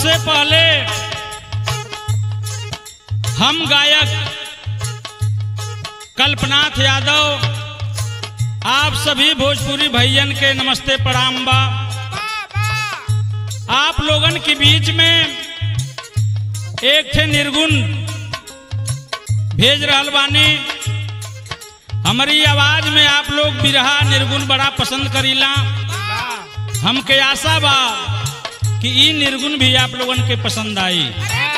सबसे पहले हम गायक कल्पनाथ यादव आप सभी भोजपुरी भैयन के नमस्ते प्रणाम बा आप लोगन के बीच में एक थे निर्गुण भेज रहल बानी हमारी आवाज में आप लोग बिरहा निर्गुण बड़ा पसंद करीला हमके आशा बा कि ई निर्गुण भी आप लोगन के पसंद आई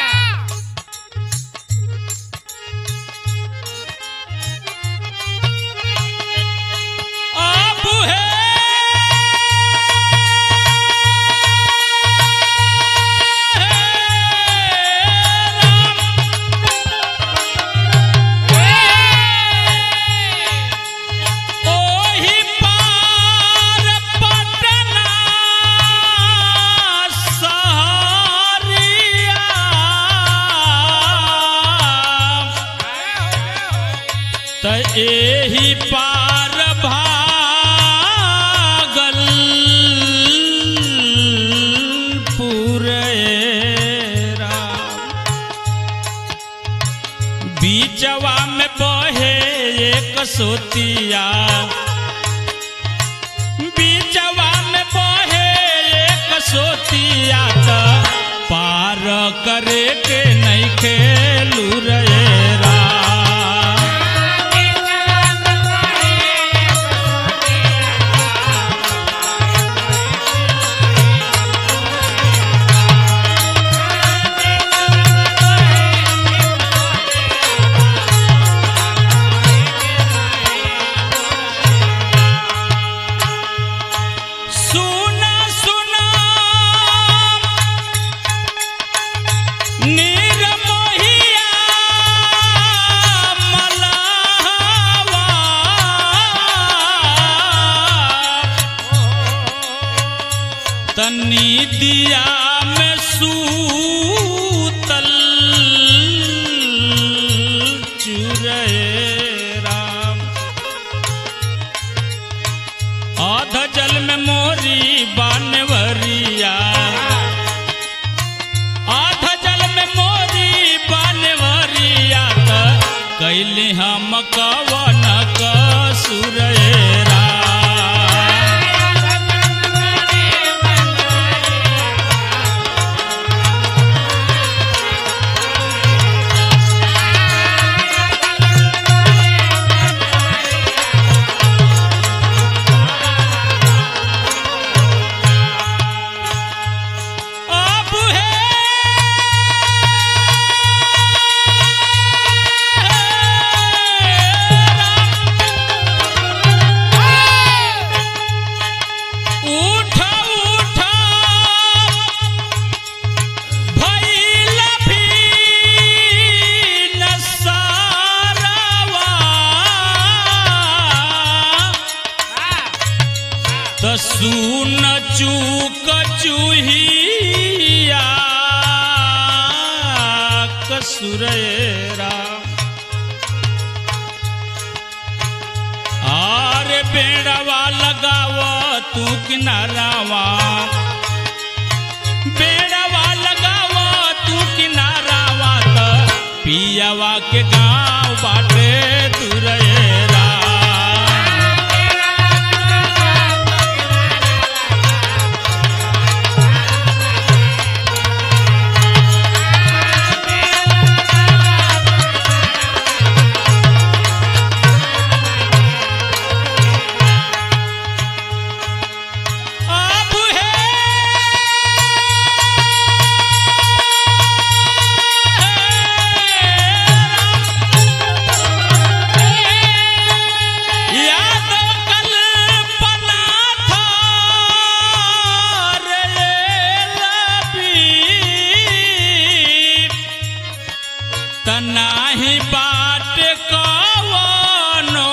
आप ओहि पार पटना सहरिया त एहि पार भागल पुरेरा बीचवा में बहे एक सोतिया बीचवा में बहे एक सोतिया त पार करे के नहीं खेलू रा सुना सुना निर्मोहिया मलावा तनी दिया में सूतल चुरे राम आध जल में मोरी बानवरिया आध जल में मोरी बानवरिया त कैली हम कवन कसुरेरा अब है उठ उठ भइल भी नसारवा त सुन चूक चूहिया कसुरेरा आरे बेड़वा लगाव तू किनारावा बेड़वा लगाव तू किनारावा त पियावा के गाँव बाटे तुरेरा अब है यादव कल्पना था रे लबी तनाही बाट कवनो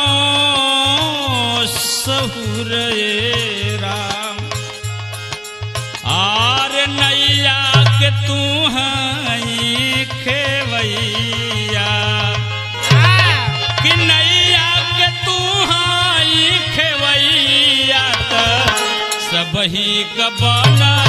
सहुर राम आर नैया के तू हई खेवैया कि नैया के तू हई खेवैया त सबही क बना